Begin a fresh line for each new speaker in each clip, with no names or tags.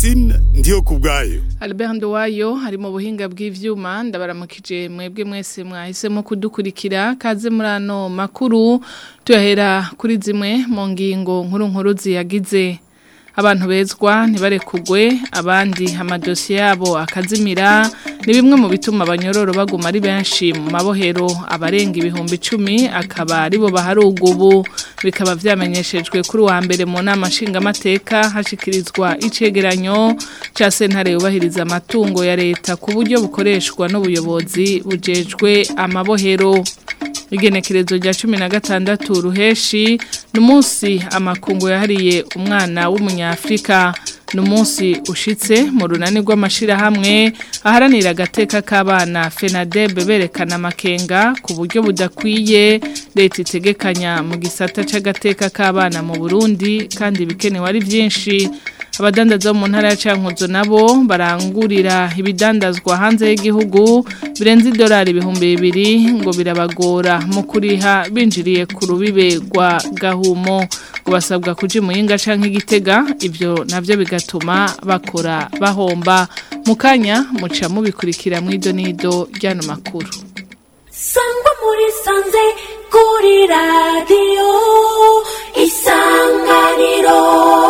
Francine ndiyo kubwayo
Albert Nduwayo ari mu buhinga bw'ivyuma ndabaramukije mwebwe mwese mwahisemo kudukurikira kaze muri ano makuru tuyahera kuri zimwe mu ngingo nkuru nkuru ziyagize abantu bezwa ntibarekugwe abandi amadosiye yabo akazimira ni bimwe mu bituma abanyororo baguma ari benshi mu mabohero abarenga ibihumbi icumi akaba aribo baharuga ubu bikaba vyamenyeshejwe kuri wa mbere mu nama nshingamateka hashikirizwa icegeranyo ca sentare yubahiriza amatungo ya leta ku buryo bukoreshwa n'ubuyobozi bujejwe amabohero igenekerezo rya cumi na gatandatu ruheshi ni umunsi amakungu yahariye umwana w'umunyafurika ni umunsi ushitse mu runani rw'amashyirahamwe aharanira agateka k'abana fenadebe berekana amakenga ku buryo budakwiye leta itegekanya mu gisata cy'agateka k'abana mu burundi kandi ibikenewe ari byinshi abadandaza mu ntara ya cankuzo nabo barangurira ibidandazwa hanze y'igihugu birenze idolari ibihumbi bibiri ngo birabagora mu kuriha binjiriye ku rubibe rwa gahumo ngo basabwa kuja imuyinga canke igitega ivyo navyo bigatuma bakora bahomba mu kanya muca mubikurikira mw'ido n'ido ry'ano makuru
sangwa muri sanze kuri radiyo isanganiro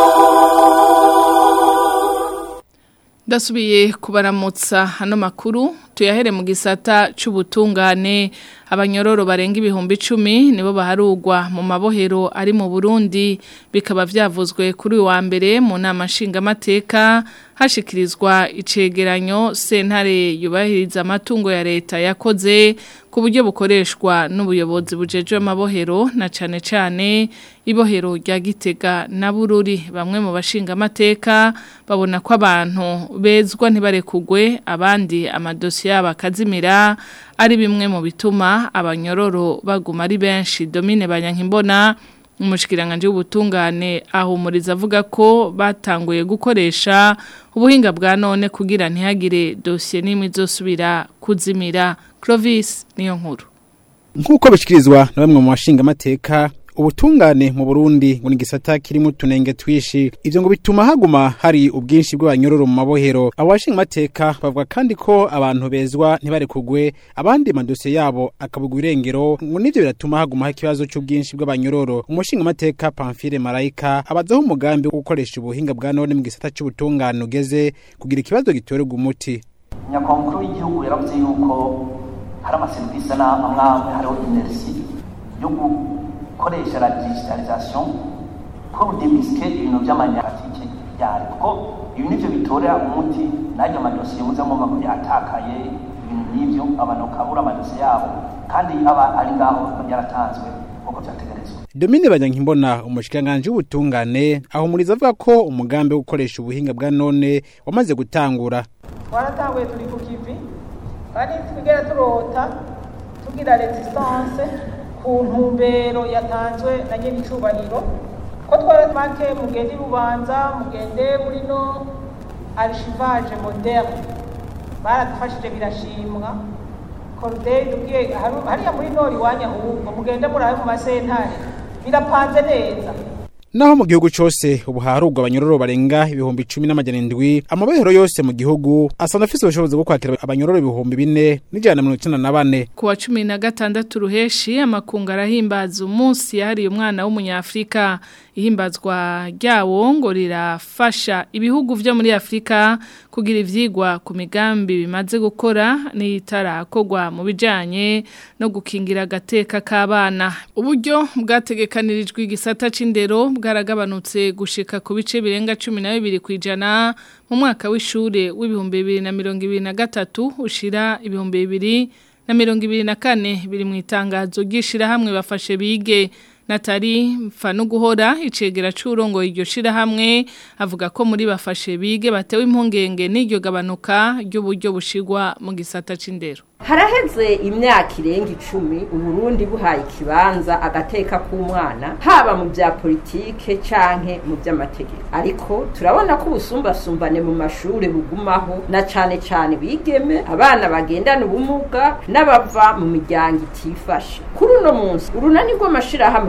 Ndasubiye kubaramutsa hano makuru tuyahere mu gisata c'ubutungane abanyororo barenga ibihumbi icumi nibo baharugwa mu mabohero ari mu Burundi bikaba vyavuzwe kuri wa mbere mu nama nshingamateka hashikirizwa icegeranyo sentare yubahiriza amatungo ya leta yakoze ku buryo bukoreshwa n'ubuyobozi bujejwe amabohero na cane cane ibohero rya Gitega na Bururi bamwe mu bashinga amateka babona ko abantu bezwa ntibarekugwe abandi amadosi yabo akazimira ari bimwe mu bituma abanyororo baguma ari benshi Domine Banyankimbona umushikiranganje w'ubutungane ahumuriza avuga ko batanguye gukoresha ubuhinga bwa none kugira ntihagire dosiye n'imwe izosubira kuzimira Clovis niyo nkuru
nk'uko bishikirizwa na bamwe mu bashinga amateka ubutungane mu Burundi ngo ni gisata kirimo tunenge twishi ivyo ngo bituma haguma hari ubwinshi bw'abanyororo mu mabohero abashinga amateka bavuga kandi ko abantu bezwa ntibarekugwe abandi madosiye yabo akabugwa irengero ngo nivyo biratuma haguma ikibazo c'ubwinshi bw'abanyororo umushinga amateka Pamphile Marayika abazaho umugambi wo gukoresha ubuhinga bwa none mu gisata c'ubutungane ugeze kugira ikibazo gitorerwa umuti
nyakwankuru w'igihugu yaravuze yuko hari amaserivisi n'amwe hariho inerisi yo gukoresha la digitalisation pour démisquer ibintu by'amanyamatike byari kuko ibi nivyo bitorera umuti n'ayo madosiye muzamo makuru yatakaye ibintu nk'ivyo abantu bakabura amadosiye yabo kandi aba ari ngaho yaratanzwe kuko vyategerezwa
Domine Banyankimbona umushikanganje w'ubutungane ahumuriza avuga ko umugambi wo gukoresha ubuhinga bwa none wamaze gutangura
twaratanguye turi ku kivi kandi twigera turota tugira resistance ku ntumbero yatanzwe na nyiri icubahiro ko twaratwake mugende rubanza mugende muri no archivage moderne baradufashije birashimwa corday tubwiye hariya muri nori iwanya ahubwo mugende murabe mu masentare birapanze neza
Naho mu gihugu cose ubu harugwa abanyororo barenga ibihumbi 10 n'amajana indwi amabohero yose mu gihugu asana afise ubushobozi bwo kwakira abanyororo ibihumbi bine n'ijana na mirongo na bane
kuwa cumi na gatandatu ruheshi amakungu arahimbaza umunsi yahariye umwana w'umunyafrika ihimbazwa ryawo ngo rirafasha ibihugu vyo muri Afrika kugira ivyigwa ku migambi bimaze gukora n'itarakorwa mu bijanye no gukingira agateka k'abana uburyo bwategekanirijwe igisata c'indero bwaragabanutse gushika ku bice birenga 12 kwijana mu mwaka w'ishure w'ibihumbi 2023 ushira ibihumbi 2000 na mirongo ibiri na kane biri mu itangazo ry'ishirahamwe bafashe bige Natari mfano guhora icegera c'urongo iryo shirahamwe avuga ko muri bafashe bige batewe impungenge n'iryo gabanuka ry'uburyo bushigwa mu gisata c'indero
haraheze imyaka irenga icumi uburundi buhaye ikibanza agateka k'umwana haba mu bya politike canke mu by'amategeko ariko turabona ko ubusumbasumbane mu mashuri bugumaho na cane cane bigeme abana bagendana ubumuga n'abava mu miryango itifashe kuri uno munsi urunani rw'amashirahamwe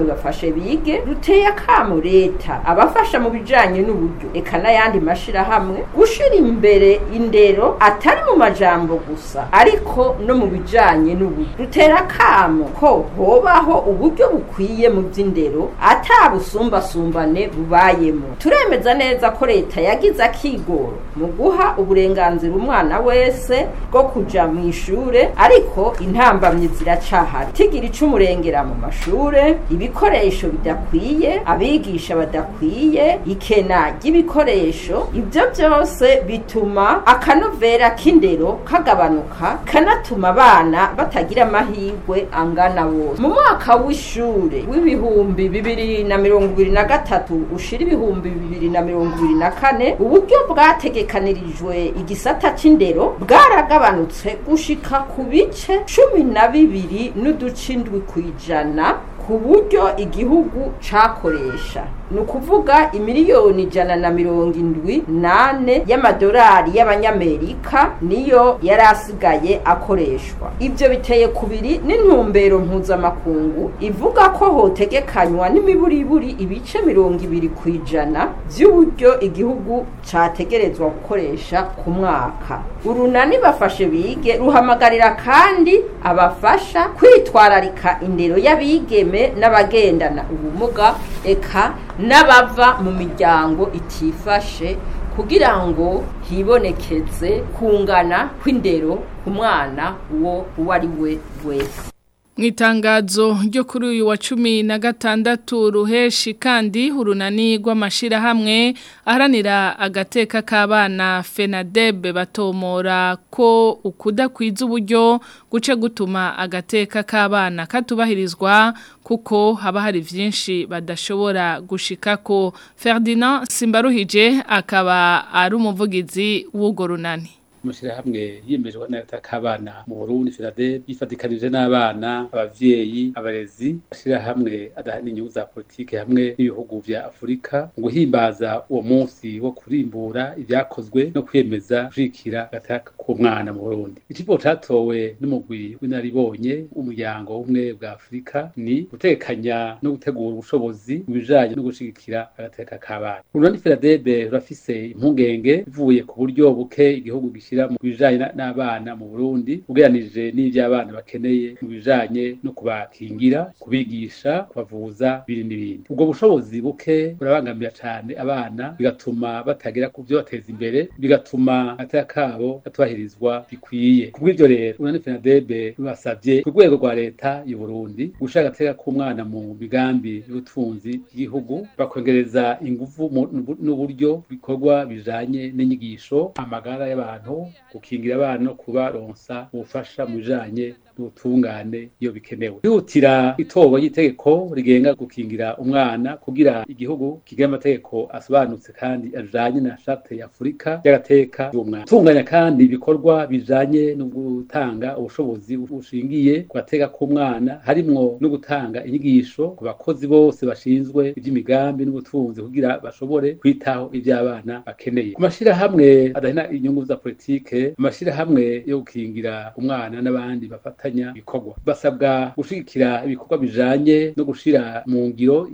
bafashe bige ruteye akamo leta abafasha mu bijanye n'uburyo eka n'ayandi mashirahamwe gushira imbere indero atari mu majambo gusa ariko no mu bijanye n'uburyo rutera akamo ko hobaho uburyo bukwiye mu by'indero ata busumbasumbane bubayemo turemeza neza ko leta yagize akigoro mu guha uburenganzira umwana wese bwo kuja mu ishure ariko intambamyi ziracahari tigira icumurengera mu mashure ibikoresho bidakwiye abigisha badakwiye ikena ry'ibikoresho ibyo byose bituma akanovera k'indero kagabanuka kanatuma abana batagira amahirwe angana bose mu mwaka w'ishure w'ibihumbi bibiri na mirongo ibiri na gatatu ushira ibihumbi bibiri na mirongo ibiri na kane uburyo bwategekanirijwe igisata c'indero bwaragabanutse gushika ku bice cumi na bibiri n'uduce indwi kw'ijana ku buryo igihugu cakoresha ni ukuvuga imiliyoni ijana na mirongo indwi nane y'amadolari y'abanyamerika niyo yari asigaye akoreshwa ibyo biteye kubiri n'intumbero mpuzamakungu ivuga ko hotegekanywa n'imiburiburi ibice mirongo ibiri ku ijana by'uburyo igihugu categerezwa gukoresha ku mwaka urunani bafashe bige ruhamagarira kandi abafasha kwitwararika indero y'abigeme n'abagendana ubumuga eka n'abava mu miryango itifashe kugira ngo hibonekeze kungana kw'indero ku mwana uwo uwo ari we wese
mu itangazo ryo kuri uyu wa cumi na gatandatu ruheshi kandi urunani rw'amashyirahamwe aharanira agateka k'abana fenadebe batomora ko ukudakwiza uburyo guce gutuma agateka k'abana katubahirizwa kuko haba hari byinshi badashobora gushika ko Ferdinand simbaruhije akaba ari umuvugizi w'urwo runani
amashyirahamwe yiyemejwe n'agataka k'abana mu Burundi FENADEB yifatikanije n'abana abavyeyi abarezi amashyirahamwe adahana inyungu za politike hamwe n'ibihugu vya Afurika mu guhimbaza uwo munsi wo kurimbura ibyakozwe no kwemeza gushigikira agataka k'umwana mu Burundi ikigo catowe n'umugwi w'inaribonye umuryango w'ubumwe bwa Afurika ni gutekanya no gutegura ubushobozi mu bijanye no gushigikira agateka k'abana Burundi FENADEB rurafise impungenge bivuye ku buryo buke igihugu gishira mu bijanye n'abana mu Burundi ugeranije n'ivyo abana bakeneye mu bijanye no kubakingira kubigisha kubavuza biri n'ibindi ubwo bushobozi buke burabangamira cane abana bigatuma batagera ku byo bateza imbere bigatuma agateka kabo gatubahirizwa bikwiye kubw'ivyo rero urunani FENADEB rubasavye ku rwego rwa leta y'u Burundi gushaka agateka k'umwana mu migambi y'ubutunzi bw'igihugu bakongereza inguvu n'uburyo bikorwa bijanye n'inyigisho amagara y'abantu gukingira abana no kubaronsa ubufasha mu bijanye n'ubutungane iyo bikenewe kwihutira itorwa ry'itegeko rigenga gukingira umwana kugira igihugu kigira amategeko asobanutse kandi ajanye na charte ya Afurika y'agateka y'umwana tunganya kandi ibikorwa bijanye no gutanga ubushobozi bushingiye ku gateka k'umwana harimwo no gutanga inyigisho ku bakozi bose bashinzwe iby'imigambi n'ubutunzi kugira bashobore kwitaho iby'abana bakeneye ku mashirahamwe adahina inyungu za politike amashirahamwe yo gukingira umwana n'abandi bafatanya ibikorwa basabwa gushigikira ibikorwa bijanye no gushira mu ngiro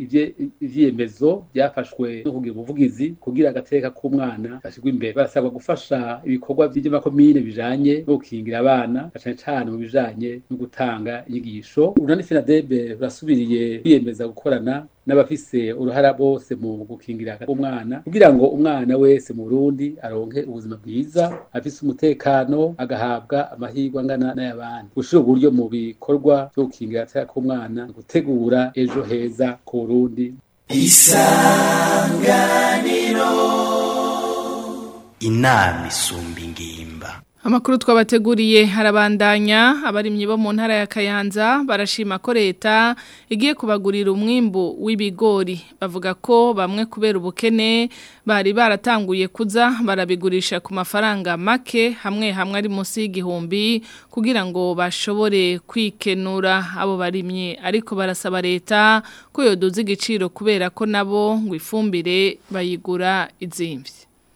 ivyemezo byafashwe no kugira ubuvugizi kugira agateka k'umwana gashirwa imbere barasabwa gufasha ibikorwa vy'amakomine bijanye no gukingira abana cane cane mu bijanye no gutanga inyigisho urunani FENADEB rurasubiriye kwiyemeza gukorana n'abafise uruhara bose mu gukingira umwana kugira ngo umwana wese mu Burundi aronke ubuzima bwiza afise umutekano agahabwa amahirwe angana n'ayabandi gushira uburyo mu bikorwa byo gukingira agateka k'umwana gutegura ejo heza ku Burundi
isanganiro inama isumba ingimba
Amakuru twabateguriye harabandanya abarimyi bo mu ntara ya Kayanza barashima ko leta igiye kubagurira umwimbu w'ibigori bavuga ko bamwe kubera ubukene bari baratanguye kuza barabigurisha ku mafaranga make hamwe hamwe ari munsi y'igihumbi kugira ngo bashobore kwikenura abo barimye ariko barasaba leta ko yoduza igiciro kubera ko nabo ngo ifumbire bayigura izimvye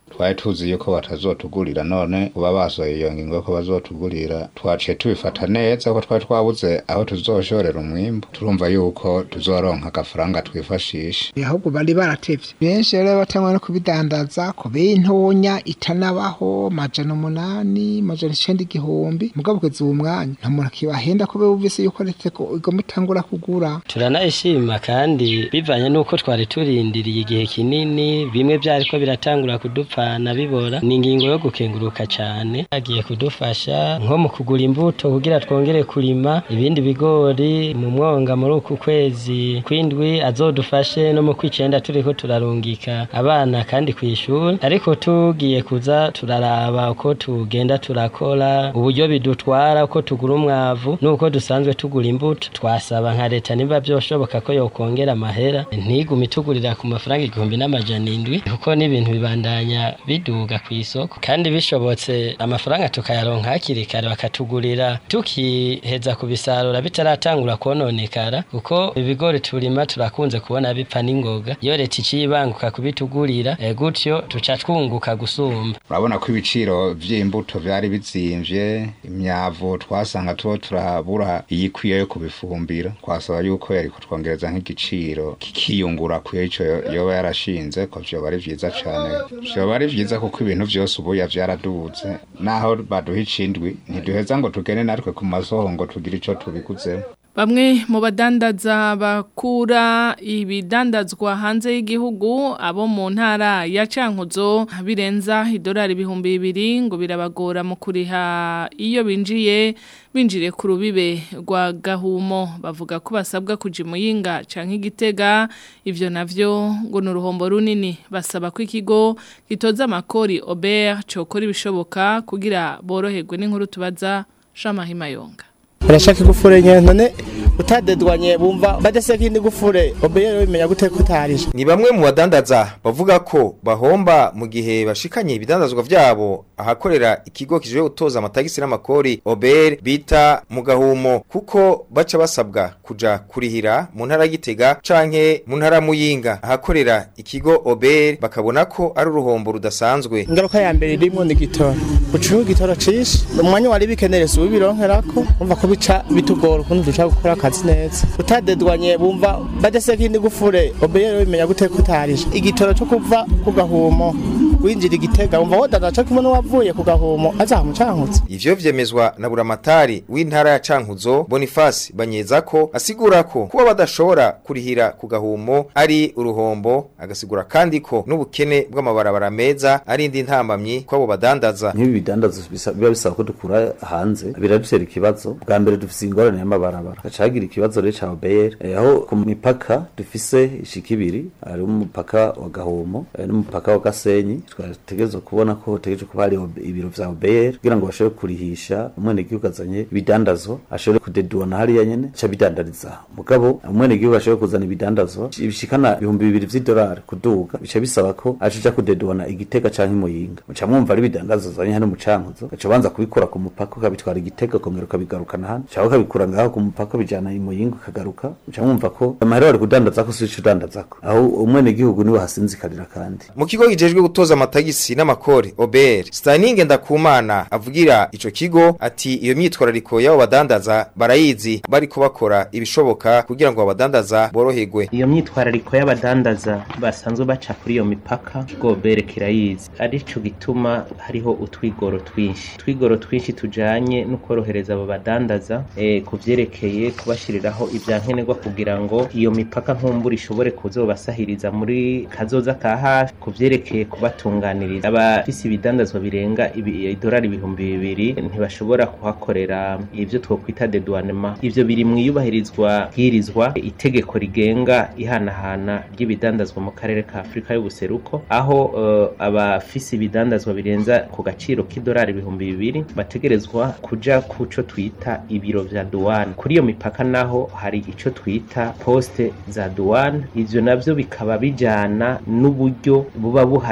twari tuzi yuko batazotugurira none uba basohoye iyo ngingo ko bazotugurira twaciye tubifata neza ko twari twabuze aho tuzoshorera umwimbu turumva yuko tuzoronka agafaranga twifashisha
ahubwo bari baratevye benshi rero batangwa no kubidandaza ko bintonya itanabaho majana umunani majana icenda igihumbi mugabo kugeza uwo mwanya nta muntu akibahenda ko bumvise yuko leta ko igomba itangura kugura
turanayishima kandi bivanye n'uko twari turindiriye igihe kinini bimwe byariko biratangura kudupfana bibora ni ingingo yo gukenguruka cyane agiye kudufasha nko mu kugura imbuto kugira twongere kurima ibindi bigori mu mwonga muri uku kwezi kwindwi azodufashe no mu kwicenda turiko turarungika abana kandi kw'ishuri ariko tugiye kuza turaraba uko tugenda turakora uburyo bidutwara uko tugura umwavu n'uko dusanzwe tugura imbuto twasaba nka leta niba byoshoboka ko yokongera amahera ntigume itugurira ku mafaranga igihumbi n'amajana indwi kuko n'ibintu bibandanya biduga ku isoko kandi bishobotse amafaranga tukayaronka hakiri kare bakatugurira tukiheza kubisarura bitaratangura kononekara kuko ibigori turima turakunze kubona bipfa n'ingoga iyo leta icibanguka kubitugurira eh, gutyo tuca twunguka gusumba
urabona ko ibiciro vy'imbuto vyari bizimvye imyavu twasanga tuba turabura iyikwiye yo kubifumbira twasaba yuko yariko twongereza nk'igiciro kikiyungura kuyo ico yoba yarashinze ko vyoba ari vyiza cane vyoba ari vyiza kuko ibintu vyose ubuya vyaraduze naho baduha icindwi ntiduheza ngo tugene natwe ku masoho ngo tugire ico tubiguzemo
Bamwe mu badandaza bakura ibidandazwa hanze y'igihugu abo mu ntara ya Cankuzo birenza idolari ibihumbi bibiri ngo birabagora mu kuriha iyo binjiye binjire ku rubibe rwa gahumo bavuga ko basabwa kuja muyinga canke igitega ivyo navyo ngo ni uruhombo runini basaba ko ikigo gitoza amakori Aubert cokora ibishoboka kugira boroherwe n'inkuru tubaza Shamahima Yonga
urashaka igufure nyene none utadedwanye bumva badaseka indi gufure obeye rero bimenya gute ko utarisha
ni bamwe mu badandaza bavuga ko bahomba mu gihe bashikanye ibidandazwa vyabo ahakorera ikigo kijwe gutoza amatagisi n'amakori OBR bita mu gahumo kuko baca basabwa kuja kurihira mu ntara gitega canke mu ntara muyinga ahakorera ikigo OBR bakabona ko ari uruhombo rudasanzwe
ingaruka ya mbere irimo ni gitoro ucuha igitoro cishe umwanya wari bikenere si ubironkerako umva ko bica bitugora ukuntu dushaka gukora akazi neza utadedwanye bumva badaseka indi gufure obeye rero bimenya gute ko utarisha igitoro cyo kuva ku gahumo winjira igitega wumva wodaza cyo kimwe n'uwavuye ku gahumo azamucankutse
ivyo vyemezwa na buramatari w'intara ya Cankuzo Boniface banyeza ko asigura ko kuba badashobora kurihira ku gahumo ari uruhombo agasigura kandi ko n'ubukene bw'amabarabara meza ari indi ntambamyi kwabo badandaza
nk'ibi bidandaza bisa- biba bisaba ko dukura hanze biradutera ikibazo bwa mbere dufise ingorane y'amabarabara gaca hagira ikibazo rero ca OBR eh, aho ku mipaka dufise ishika ibiri hari umupaka wa Gahomo eh, n'umupaka wa Gasenyi twategerezwa kubona ko hotegereje kuba hari ob- ibiro vya OBR kugira ngo bashobore kurihisha umwenegihugu azanye ibidandazwa ashobore kudeduana hariya nyene ca bidandariza mugabo umwenegihugu ashobore kuzana ibidandazwa bishikana ibihumbi bibiri vy'idolari kuduga bica bisaba ko aja kudeduana igitega canke imuyinga muca mwumva ari ibidandazwa azanye hano mu cankuzo gaca banza kubikora ku mupaka ukabitwara igitega ukongera ukabigarukana hano cyangwa ukabikura ngaho ku mupaka bijana imuyinga ukagaruka muca mwumva ko amahera bari kudandaza ko sico udandazako aho umwenegihugu niwe hasinzikarira kandi
mu kigo gijejwe gutoza amatagisi n'amakori OBR Staninge Ndakumana avugira ico kigo ati iyo myitwarariko y'abo badandaza barayizi bariko bakora ibishoboka kugira ngo abadandaza boroherwe
iyo myitwarariko y'abadandaza basanzwe baca kuri iyo mipaka gobere kirayizi arico gituma hariho utwigoro twinshi utwigoro twinshi tujanye no korohereza abo badandaza eh, ku vyerekeye kubashiriraho ivyankenerwa kugira ngo iyo mipaka nkumbura ishobore kuzobasahiriza muri kazoza ka hafi ku vyerekeye kubatunganiriza abafise ibidandazwa birenga ibi- idolari ibihumbi bibiri ntibashobora kuhakorera ivyo twokwita dedouanement ivyo biri mu iyubahirizwa bwirizwa itegeko rigenga ihanahana ry'ibidandazwa mu karere ka Afrika y'ubuseruko aho uh, abafise ibidandazwa birenza ku gaciro k'idolari ibihumbi bibiri bategerezwa kuja kuco twita ibiro vya douane kuri iyo mipaka naho hari ico twita poste za douane ivyo navyo bikaba bijana n'uburyo buba buhari kugira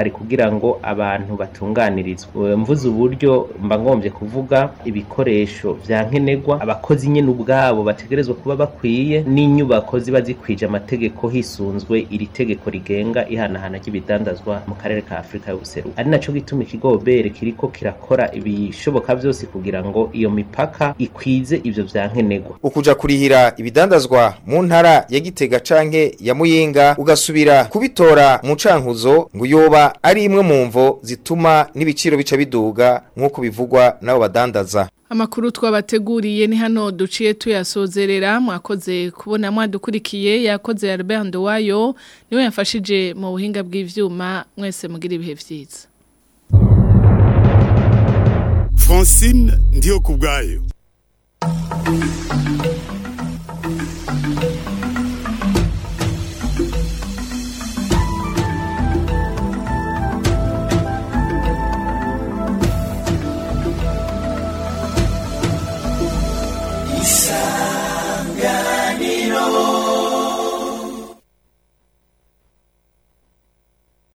kugira ngo abantu batunganirizwe mvuze uburyo mba ngombye kuvuga ibikoresho vya nkenerwa abakozi nyene ubwabo bategerezwa kuba bakwiye n'inyubako ziba zikwije amategeko hisunzwe iri tegeko rigenga ihanahana ry'ibidandazwa mu karere ka Afrika y'ubuseruko ari naco gituma ikigo obere kiriko kirakora ibishoboka vyose kugira ngo iyo mipaka ikwize ivyo vya nkenerwa
ukuja kurihira ibidandazwa mu ntara ya Gitega canke ya Muyinga ugasubira kubitora mu cankuzo ngo yoba ari imwe mu mvo zituma n'ibiciro bica biduga nk'uko bivugwa n'abo badandaza
Amakuru twabateguriye ni hano duciye tuyasozerera mwakoze kubona mwadukurikiye yakoze Albert Ndowayo niwe yafashije mu buhinga bw'ivyuma mwese mugira ibihe vyiza
Francine ndiyo kubgayo